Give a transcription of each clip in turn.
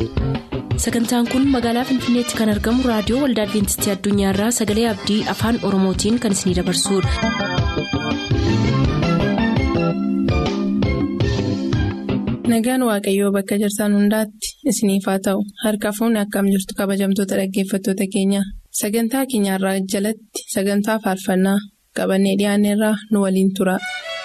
sagantaan kun magaalaa finfinneetti kan argamu raadiyoo waldaa adventistii addunyaarraa sagalee abdii afaan oromootiin kan isinidabarsudha. nagaan waaqayyoo bakka jirtan hundaatti isiniif haa ta'u harka fuunni akkam jirtu kabajamtoota dhaggeeffattoota keenya sagantaa keenyarraa jalatti sagantaa faarfannaa qabannee dhiyaanneerraa nu waliin tura.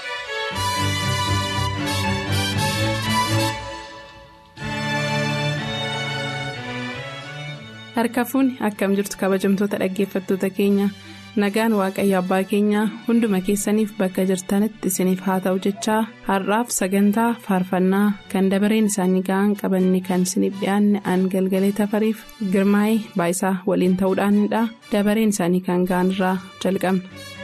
harka fuunni akkam jirtu kabajamtoota dhaggeeffattoota keenya nagaan waaqayyo abbaa keenyaa hunduma keessaniif bakka jirtanitti isiniif haa ta'u jechaa har'aaf sagantaa faarfannaa kan dabareen isaanii ga'an qabanne kan isiniif dhiyaanne an galgalee tafariif girmaa'ee baayisaa waliin ta'uudhaanidha dabareen isaanii kan ga'an irraa jalqabna.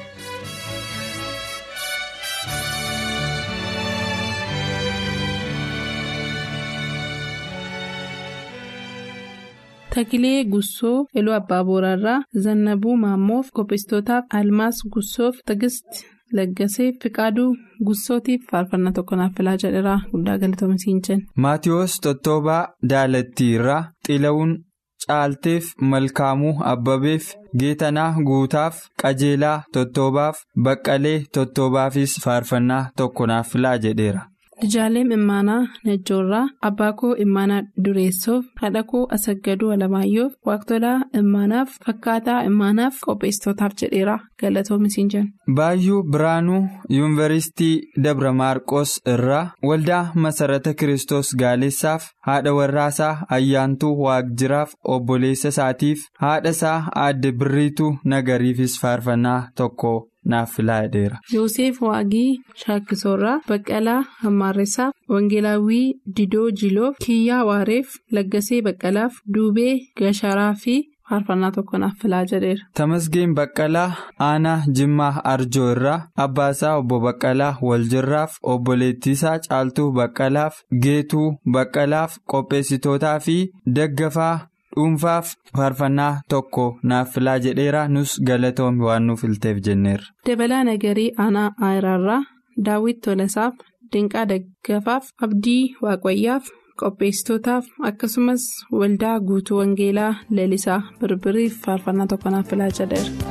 Takilee Gussoo Eluu Abbaa Booraarraa Zannabuu Maammoof Qopheessitootaaf Almaas Gussoof Tigisti Laggasee Fiqaaduu Gussootiif faarfannaa tokko naaf filaa jedheraa guddaa galatoomsiin jenna. Maatiyoos Tottobaa Daalattiirraa Xilawuun Caalteef Malkaamuu Abbabeef Geetanaa Guutaaf Qajeelaa Tottobaaf Baqqalee Tottobaafis faarfannaa tokko naaf filaa jedheera. Lijaaleen Immaanaa Najjoorraa Abbaa koo Immaanaa Dureessoof haadha koo Asaggaduu Alamaayyoof Waaqtolaa Immaanaaf Fakkaataa Immaanaaf Qopheessitootaaf jedheera galatoomisiin jenna. Baayyuu Biraanuu Yuunivarsiitii Dabra Maarqos irraa waldaa Masarata Kiristoos Gaalessaaf haadha warraasaa Ayyaantuu Waaqjiraaf obboleessa isaatiif haadha isaa aadde Birriituu Nagariifis faarfannaa tokko. naaf filaa jedheera. Yoosef Waaqii Shaakkisoorraa Baqqalaa Hammaarreessaaf Wangeelaawwii Didoo Jiloof Kiyyaa Waareef Laggasee Baqqalaaf Duubee Gasharaa fi faarfannaa tokko naaf filaa jedheera. Tamasgeen Baqqalaa Aanaa Jimmaa Arjoo irraa Abbaasaa Obbo Baqqalaa Waljirraaf Obboleettiisaa Caaltuu Baqqalaaf Geetuu Baqqalaaf Qopheessitootaa fi Daggafaa. dhuunfaaf faarfannaa tokko naaf filaa jedheera nus galatoomi waan nuuf ilteef jenneerra. dabalaa nagarii aanaa aayiraarraa daawwit tolasaaf dinqaa daggafaaf abdii waaqayyaaf qopheessitootaaf akkasumas waldaa guutuu wangeelaa lalisaa birbiriif faarfannaa tokko naaf filaa jedheera.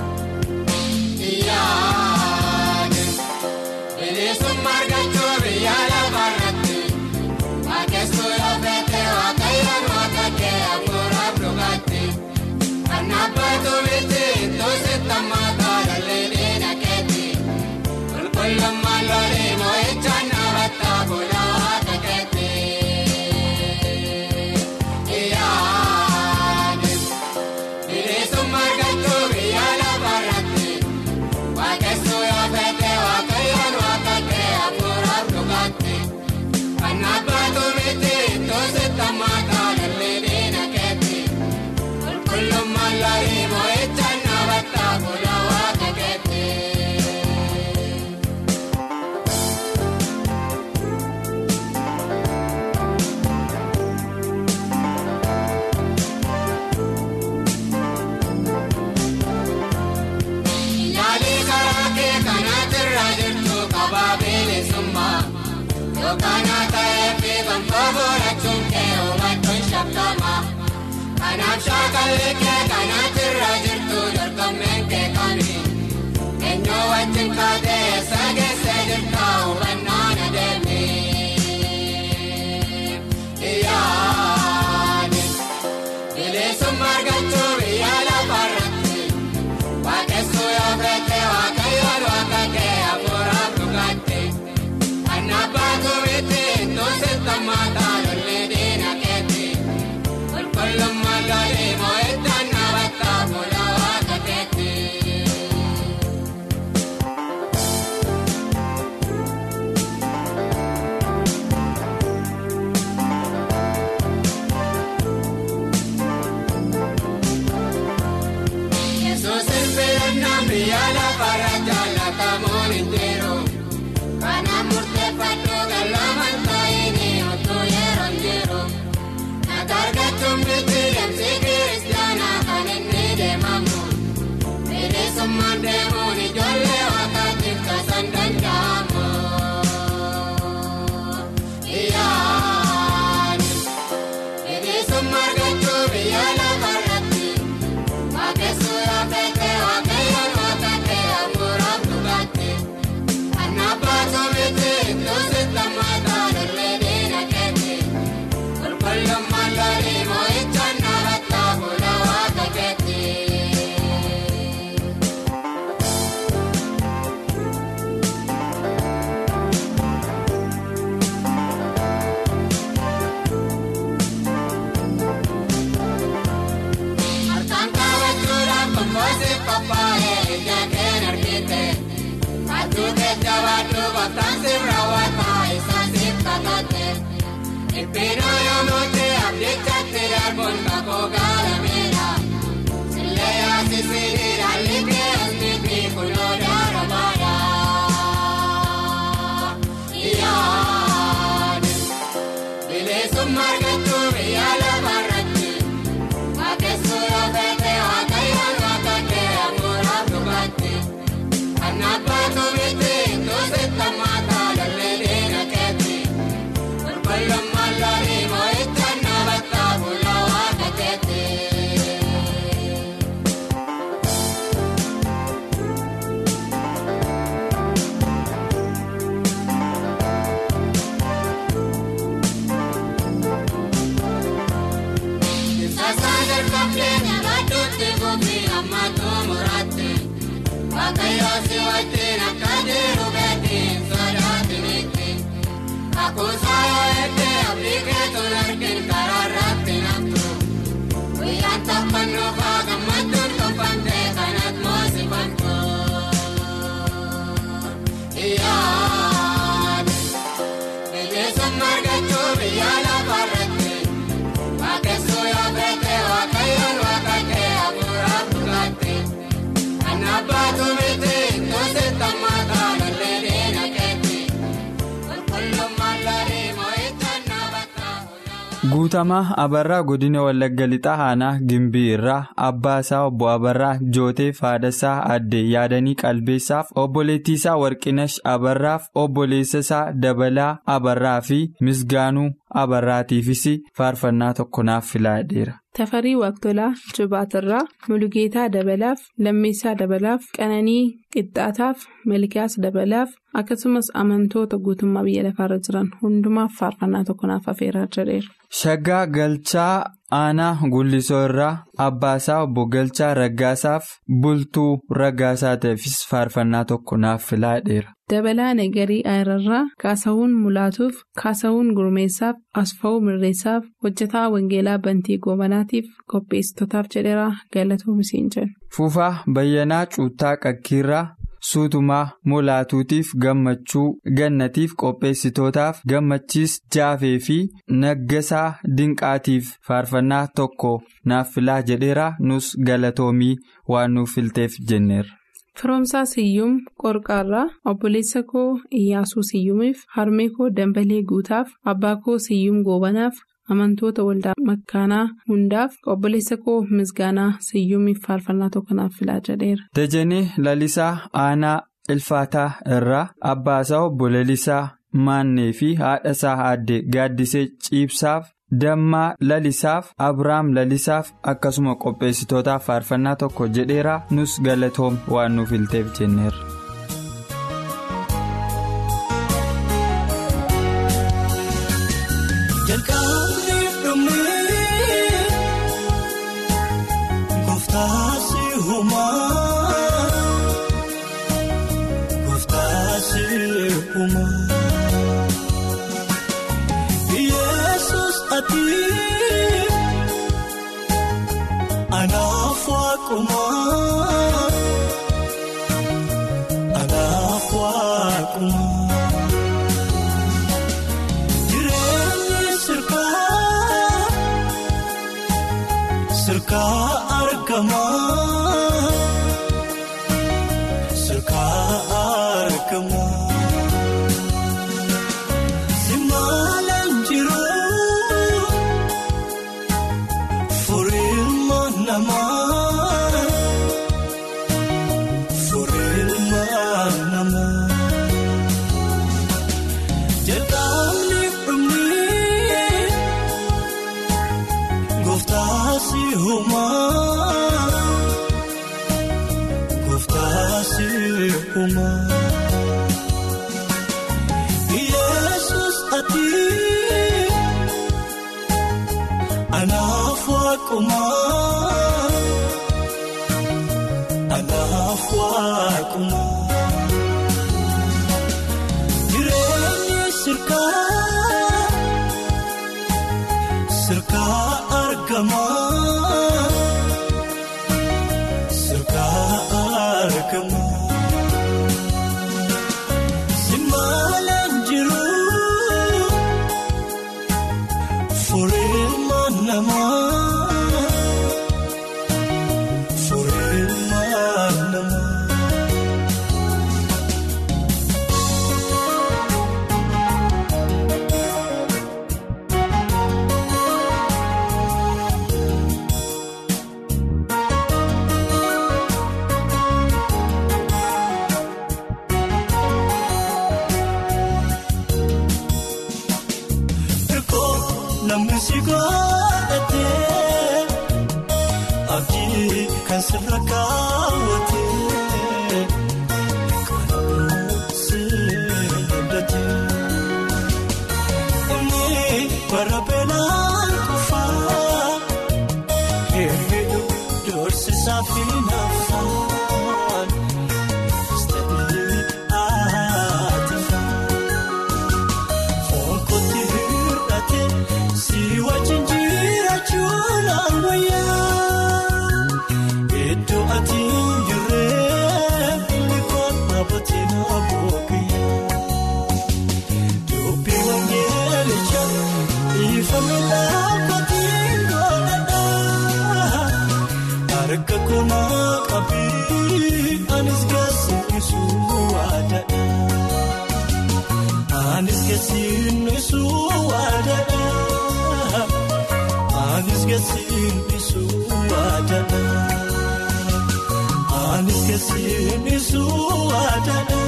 Kana ta'ee fi bantoota rachuun kee hubachuun shakkama. Kanaaf shaakalli kee kanatti irra jirtu dorgommeen kee kami. Eenyu wajjin kaatee eessa geessee jirta hubannaan adeemi. Iyyaani bilisummaa argachuu biyya lafarratti waaqessuu yoo feete waaqayyoon waaqa kee hafuuraaf dhugaatti. Nabaatu biti toosetta maataa lollee diina keeti qulqullummaa lolii moo'ichaan nabataa fuula waaqa keeti. kuusaa yoo eeggee abdii keetuun argin karaa irratti naftu guyyaan taphannoo faa gammachuun tolfamtee kanat moosifantu iyyaani bineensummaa argachuu biyya lafaarratti waaqessuu yoo beekee waaqayyoon waaqattee hafuuraaf dhugaatti kan abbaatu miti toosi tammaataa lollee diina keetti qulqullummaan laarii moo'ichaan naafata. Guutamaa Abarraa godina Wallagga Lixaa Aanaa Gimbii irraa abbaa isaa obbo Abarraa Jooteef haadhasaa adde yaadanii qalbeessaaf obboleettii isaa Warqinash Abarraaf obboleessa isaa Dabalaa Abarraa fi Misgaanuu Abarraatiifis faarfannaa tokko naaf filaadheera. Tafarii Waaqtolaa Jibaatirraa Mulugeetaa Dabalaaf Lammeessaa Dabalaaf Qananii Qixxaataaf Malkiyaas Dabalaaf akkasumas amantoota guutummaa biyya lafaarra jiran hundumaaf faarfannaa tokko naaf afeeraa jedheera. Shaggaa Galchaa Aanaa Gullisoo irraa Abbaasaa obbo Galchaa Raggaasaaf Bultuu Raggaasaa ta'eefis faarfannaa tokko naaf filaadheera. Dabalaa Nagarii Ayirarraa Kaasawuun Mulaatuuf Kaasawuun Gurmeessaaf Asfaa'uu Mirreessaaf hojjetaa Wangeelaa Bantii Goobanaatiif qopheessitootaaf jedheera galatoomaa jedhu. Fufaa Bayyanaa Cuuttaa Qakkiirraa Suutumaa Mulaatuutiif gammachuu gannatiif qopheessitootaaf gammachiis jaafee fi naggasaa dinqaatiif faarfannaa tokko naaf filaa jedheera nus galatoomii waan nuuf filteef jenneerra. Firoomsaa Siyyum Qorqaarraa obboleessa koo Iyyaasuu Siyyumiif harmee koo Dambalee Guutaaf abbaa koo Siyyum Goobanaaf amantoota waldaa makkaanaa hundaaf obboleessa koo Misgaanaa Siyyumiif faarfannaa tokko naaf filaa jedheera. Dajanee Lalisaa Aanaa Ilfaataa irraa abbaasaa obbo Lalisaa Maannee fi haadhasaa aadde Gaaddisee Ciibsaaf Dammaa Lalisaaf Abiraam Lalisaaf akkasuma qopheessitootaaf faarfannaa tokko jedheera nus galatoom waan nuuf filteef jenneerra. Jalqabni dhumee gooftaasi uumaa gooftaasi uumaa Yesus ati anaaf waaqumaa anaaf waaqumaa. Jireenyi sirkaa sirkaa argamaa sirkaa argamaa simaalaan jiruu furiilma namaa furiilma namaa. Jalqabni dhumee gooftaasi uumaa gooftaasi uumaa Yesus ati anaaf waaqumaa anaaf waaqumaa. Jireenyi sirkaa sirkaa argamaa sirkaa argamaa simaalaan jiruu furiilma namaa furiilma namaa. Erkoo namni si godhatee abdii kan sirra kaawwatee kan si abdatee inni bara beelaan qofaa hedduu doorsisaa fi naafaan istaadii aatifaa. geessiin isuu waadana. Anis geessiin isuu waadana.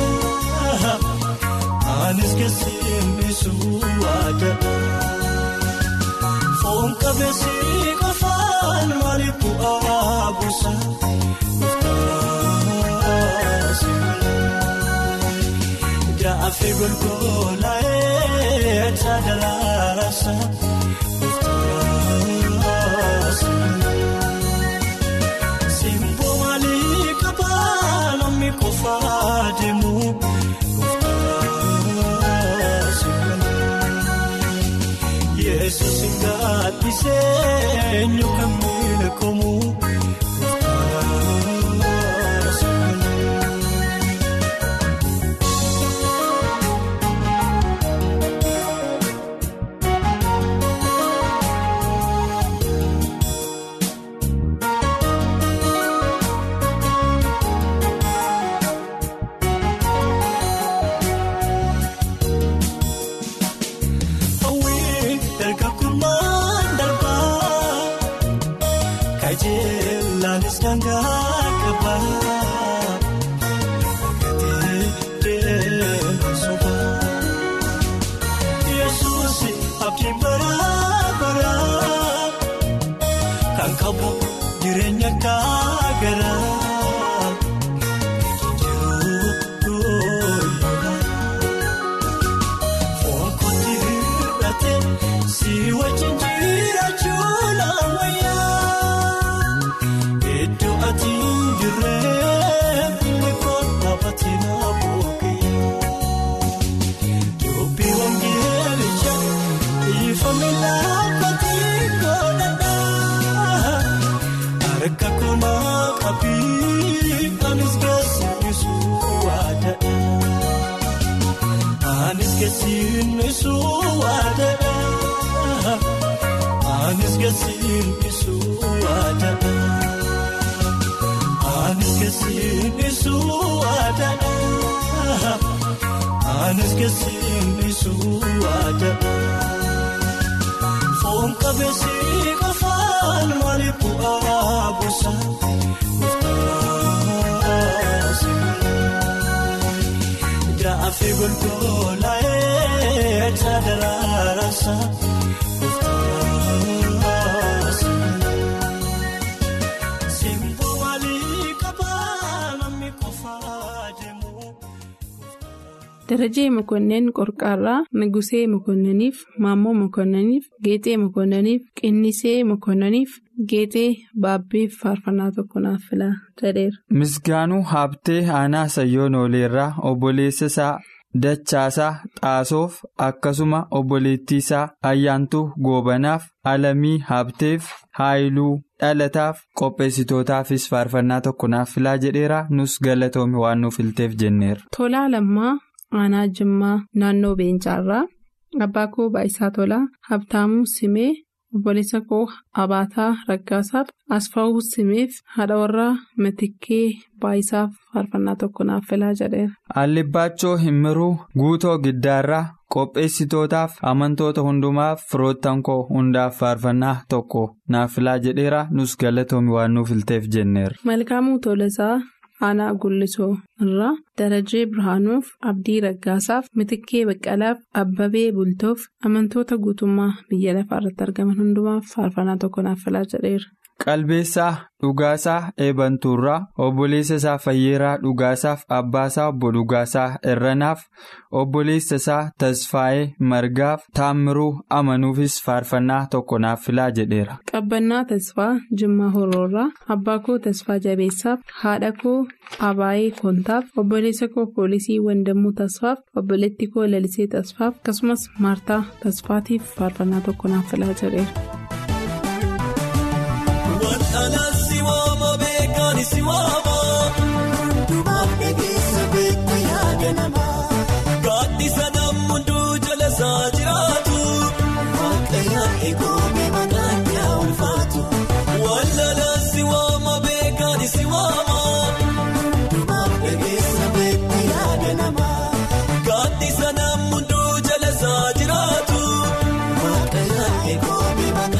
Anis geessiin isuu waadana. Foon qabeessi qofaan maaliif bu'aa buusa? Jaafi golgolaa'ee taadalaarasa. Simboo maalii qabaa namni qofaa deemu? Yesus ngaattisee eenyu kan miidhagamu? Hawwii dargagummaan darbaa kajeellaanis dangaa qabaa gatii deemaa sobaa Yesuus abdii baraa baraa kan qabu jireenya gaagaraa Fonkoti hir'ate si wajjin jiraachuun ammayyaa. Iddoo ati jirree mikoo dhaabbatee na boqee. Dubbii wangeelicha ifame dhaabbatee godhadhaa. Harka koonaa qabii anis geessisu waadadha. Anis geessiin isuu waadana. Anis geessiin isuu waadana. Anis geessiin isuu waadana. Anis geessiin isuu waadana. Foon qabeessi qofaan maaliif bu'aa buusa? Jaafi golgolaa'ee taadalaarasa. Simboo maalii qabaa namni qofaa deemu? Darajee Mokonnin Qorqaarraa Nugusee Mokonniniif Maammoo Mokonniniif Geexee Mokonniniif Qinnisee Mokonniniif Geexee Baabbiif faarfannaa tokko naaf filaa jedheera. Misgaanuu Habtee Aanaa Sayyoon Ooleerraa obboleessa isaa Dachaasaa Xaasoof akkasuma obboleettii isaa Ayyaantuu Goobanaaf Alamii Habteef Haayiluu Dhalataaf qopheessitootaafis faarfannaa tokko naaf filaa jedheera nus galatoome waan nuuf filteef jenneera. Tolaa Lammaa Aanaa Jimmaa naannoo Beencaarraa Abbaa koo Baayisaa Tolaa Habtaamuu Simee obboleessa koo Abaataa Raggaasaaf Asfaawuu Simeef haadha warraa Matikkee Baayisaaf faarfannaa tokko naaf filaa jedheera. Allibbaachoo Himmiruu Guutoo Giddaarraa qopheessitootaaf amantoota hundumaaf firoottan koo hundaaf faarfannaa tokko naaf filaa jedheera nus galatoomi waan nuuf filteef jenneera. Malkaamuu Tolasaa Aanaa Gullisoo irraa Darajee Birhaanuuf Abdii Raggaasaaf Mitikkee Baqqalaaf Abbabee Bultoof amantoota guutummaa biyya lafaa irratti argaman hundumaaf faarfannaa tokko naaf filaa jedheera. Qalbeessaa Dhugaasaa Eebantuurraa obboleessa isaa Fayyeeraa Dhugaasaaf Abbaasaa obbo Dhugaasaa Irranaaf obboleessa isaa Tasfaayee Margaaf Taammiruu Amanuufis faarfannaa tokko naaf filaa jedheera. Qabbannaa Tasfaa Jimmaa Horoorraa Abbaa koo Tasfaa Jabeessaaf haadha koo Abaayee Kontaaf obboleessa koo Poolisii Wandammuu Tasfaaf obboleetti koo Lalisee Tasfaaf akkasumas Maartaa Tasfaatiif faarfannaa tokko naaf filaa jedheera. Waldhalaan si waama beekaan si waama. Hundumaaf dhageessa beektu yaada namaa. Gaaddisa nammunduu jala isaa jiraatu. Waaqayyaan eegumee maqaan yaa ulfaatu. Waldhalaan si waama beekaan si waama. Hundumaaf dhageessa beektu yaada namaa. Gaaddisa nammunduu jala isaa jiraatu. Waaqayyaan eegumee maqaan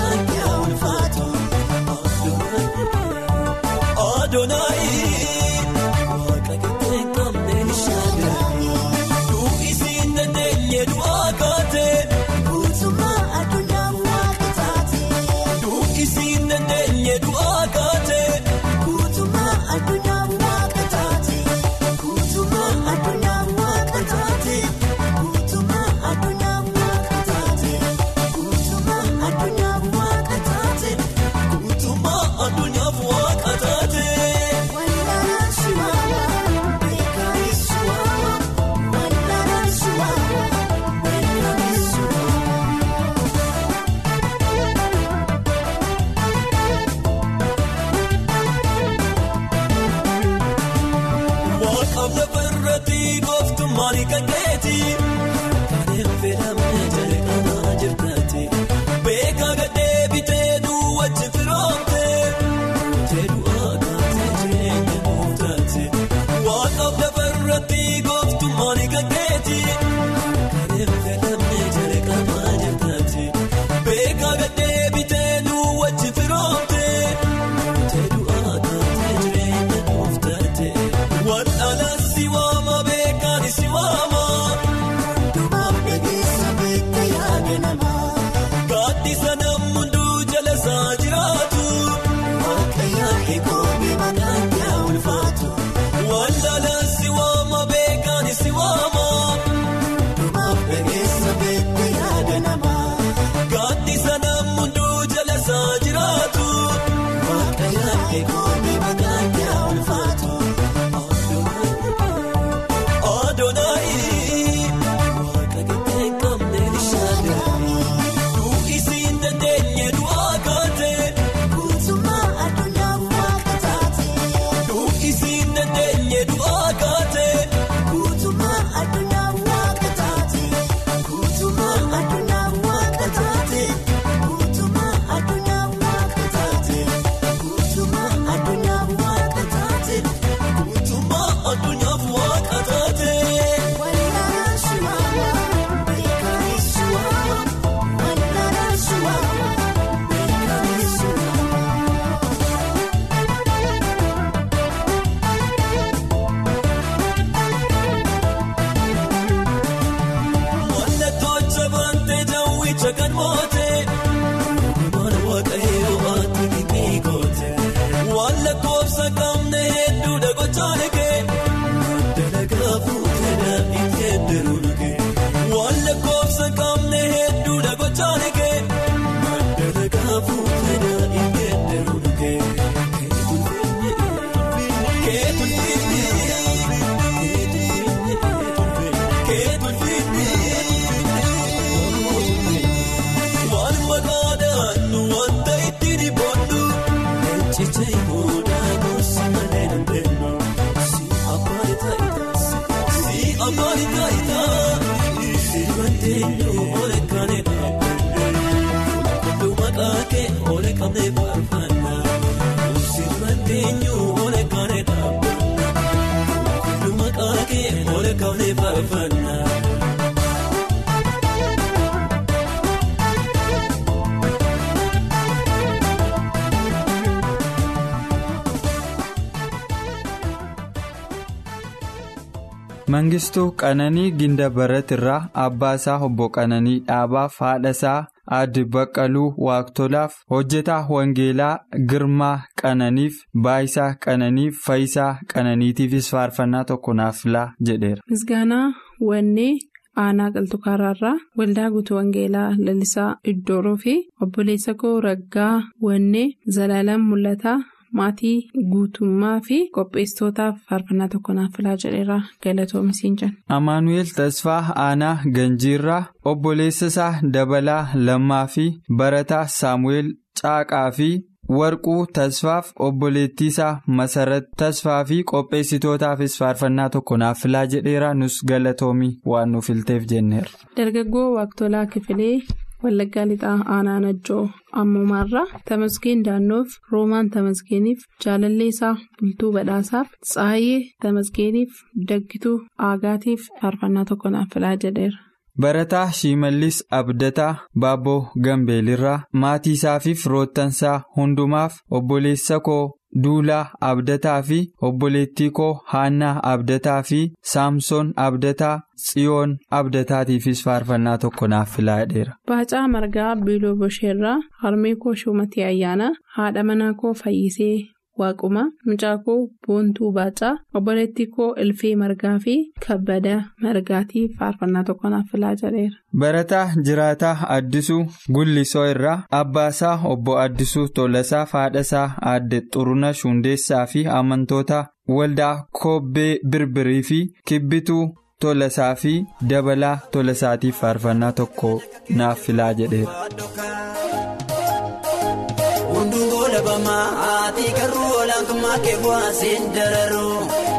Mangistuu Qananii Gindabarat irraa Abbaasaa Obbo Qananii Dhaabaaf haadhasaa Aadde Baqqaluu Waaqtolaaf hojjetaa Wangeelaa Girmaa Qananiif Baayisaa Qananiif Fayisaa Qananiitiifis faarfannaa tokko naaf laa jedheera. Misgaanaa Wannee Aanaa Qaltukaarraa Waldaa Guutuu Wangeelaa Lalisaa Iddooroo fi obboleessa koo Raggaa Wannee Zalaalaan Mul'ataa. Maatii guutummaa fi qopheessitootaaf faarfannaa tokko naaf filaa jedheera galatoomisiin jenna. Amaanu'eel Tasfaa Aanaa Ganjiirraa obboleessa isaa Dabalaa Lammaa fi Barataa Saamu'eel Caaqaa fi Warquu Tasfaaf obboleettii isaa Masarat Tasfaa fi qopheessitootaafis faarfannaa tokko naaf filaa jedheera nus galatoomii waan nuuf filteef jenneera. Dargaggoo Waaqtolaa Kifilee. Wallaggaa Lixaa Aanaa Najjoo Ammumaarraa Tamasgeen Daannoof Roomaan Tamasgeeniif Jaalalleesaa Bultuu Badhaasaaf Tsaayee Tamasgeeniif Daggituu Aagaatiif faarfannaa tokko naaf filaa jedheera. Barataa Shimallis Abdataa Baabboo Gambeelirraa maatii isaa fi firoottansaa hundumaaf obboleessa koo Duulaa Abdataa fi obboleettii koo Haannaa Abdataa fi Saamsoon Abdataa Tsiyoon Abdataatiifis faarfannaa tokko naaf filaa jedheera. Baacaa Margaa Biiloo Bosheerraa Harmee koo Shumatii Ayyaanaa haadha manaa koo Fayyisee Waaquma mucaa koo Boontuu Baacaa obboleettii koo Ilfee Margaa fi Kabbada Margaatiif faarfannaa tokko naaf filaa jedheera. Barataa Jiraataa Addisuu Gullisoo irraa Abbaasaa Obbo Addisuu Tolasaa Haadhasaa Aadde Xuruna Shundeessaa fi amantoota waldaa Kobbee Birbirii fi Kibbituu Tolasaa fi Dabalaa Tolasaatiif faarfannaa tokko naaf filaa jedheera. Hunduu labamaa haati garuu olaantummaa kee bu'aaseen dararuu.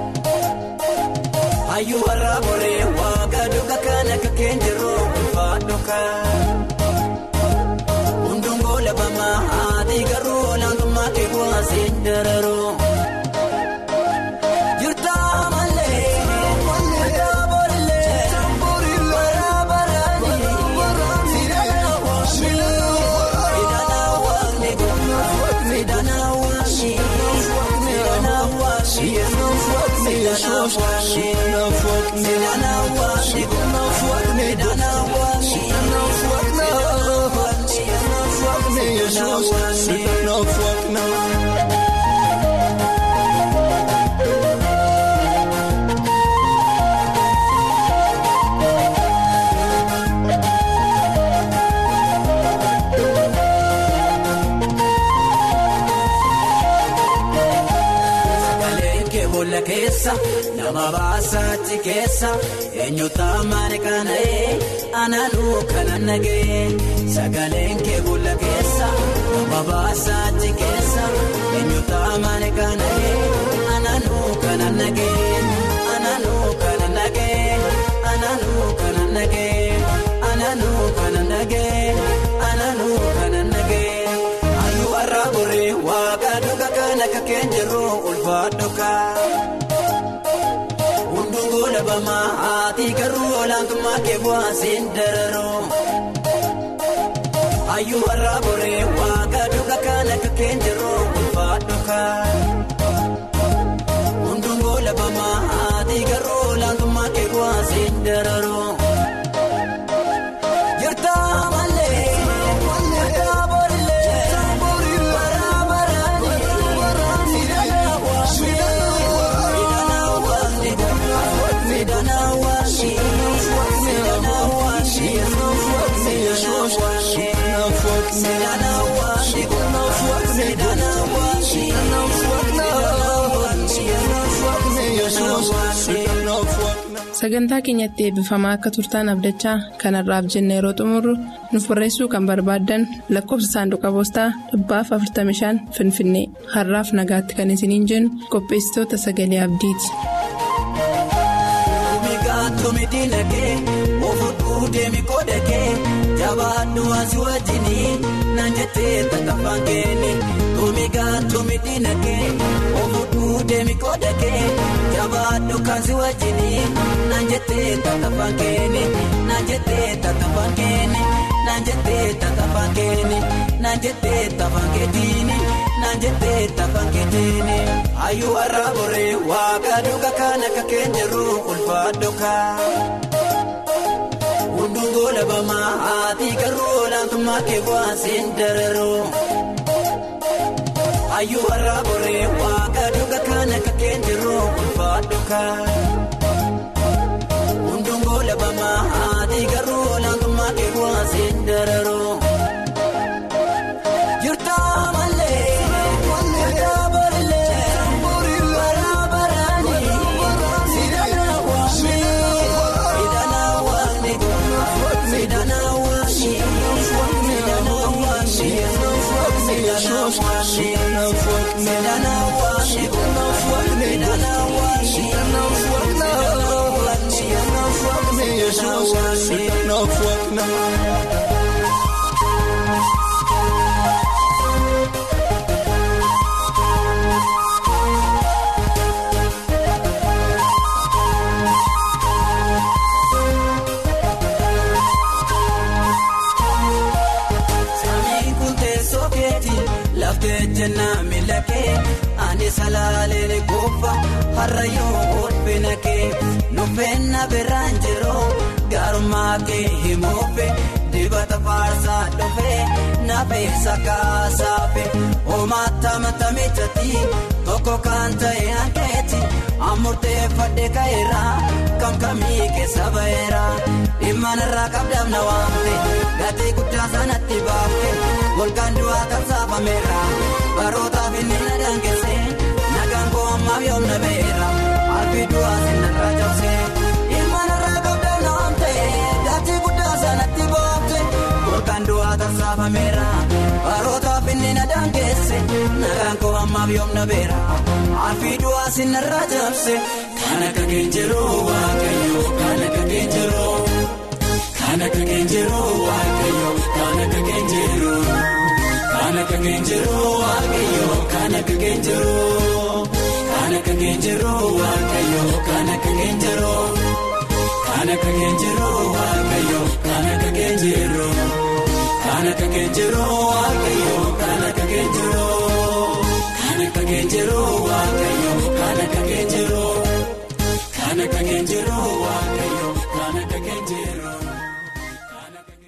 Hayyuu warra boree waaqa duuka kan akka keenjiruu ulfaadhu kan. Hunduu labamaa haati garuu olaantummaa kee bu'aaseen dararuu. Jirtaa malee jirtaa boorilee bara baraanii siidana waaqni siidana waaqni siidana waaqni siidana waaqni siidana waaqni siidana waaqni. Sagaleen kee boolla keessa nama baasaatti keessa eenyuta maali kana'ee anaanuu kanan nagee. Sagaleen kee boolla keessa nama baasaatti keessa eenyuta maali kana'ee anaanuu kanan nagee. Anaanuu kanan nagee. Anaanuu kanan nagee. Anaanuu kanan nagee. Anaanuu kanan nagee. Hayyuu warra boree waaqa dhuga kan akka keenjiruu ulfaadhu kan. Hunduu labamaa haati garuu olaantummaa kee bu'aaseen dararuu. Hayyuu warra boree waaqa dhuga kan akka keenjiruu ulfaadhu kan. Hunduu labamaa haati garuu olaantummaa kee bu'aaseen dararuu. Jirtaa malee jirtaa boorilee bara baraanii siidana waaqni siidana waaqni siidana waaqni siidana waaqni siidana waaqni siidana waaqni siidana waaqni. Sagantaa keenyatti eebbifamaa akka turtaan abdachaa kanarraaf jenne yeroo xumurru nuuf barreessuu kan barbaaddan lakkoofsa saanduqa poostaa dhibbaaf 45 finfinnee har'aaf nagaatti kan isiniin jennu qopheessitoota sagalee abdiiti. Tumi diinagee ofuudhuu deemi koodhagee jabaadhu asii wajjinii naan jettee tattafaan keeni. Tumi tumi diinagee ofuudhuu deemi koodhagee jabaadhu kaasii wajjinii naan jettee tattafaan keeni. Naan jettee tattafaan keeni. Naan jettee tattafaan keeni. Naan jettee tattafaan keetiini. naan jettee tafan keeteeni hayyuu har'a boree waaqa dhuga kan akka keenyarru ulfaadho kaa. Hunduu goola bamaa haati garuu olaantummaa kee bu'aaseen dararoo. Hayyuu har'a boree waaqa dhuga kan akka keenyarru ulfaadho kaa. Hunduu goola bamaa haati garuu olaantummaa kee bu'aaseen dararoo. Jirtaa malee jirtaa borilee bara baraanii siidana waamni siidana waamni siidana waamni siidana waamni siidana waamni siidana waamni siidana waamni siidana waamni. Samiin kun teessoo keeti laftee jennaa miila kee ani salaalee goofa har'a yoo olfina kee nuffeenna biraan jiroo gaarummaa kee himuufe dibata faarsaa dhufee nafeessa kaasaafe homaata matamee jati tokko kan ta'e hankeeti amurteeffadhe ka'eera kam kamii keessa ba'eera dhimma narraa qabdaaf na waamte gatii guddaa sanatti baafte golgaan du'aa tamsaafameera barootaaf inni na daangesse nagaan koo ammaaf yoom na beera albii du'aa sinarraa cabse dhimma narraa qabdaaf na waamte gatii guddaa sanatti baafte golgaan du'aa tamsaafameera barootaaf inni na daangesse nagaan koo ammaaf yoom na beera albii du'aa sinarraa cabse kan akka keenjeroo waaqayyoo kan akka keenjeroo. Kana ka keenjeroo waaqayyoo kana ka keenjeroo kana ka keenjeroo waaqayyoo kana ka keenjeroo kana ka keenjeroo waaqayyoo kana ka keenjeroo kana ka keenjeroo waaqayyoo kana ka keenjeroo kana ka keenjeroo waaqayyoo kana ka keenjeroo kana ka keenjeroo waaqayyoo.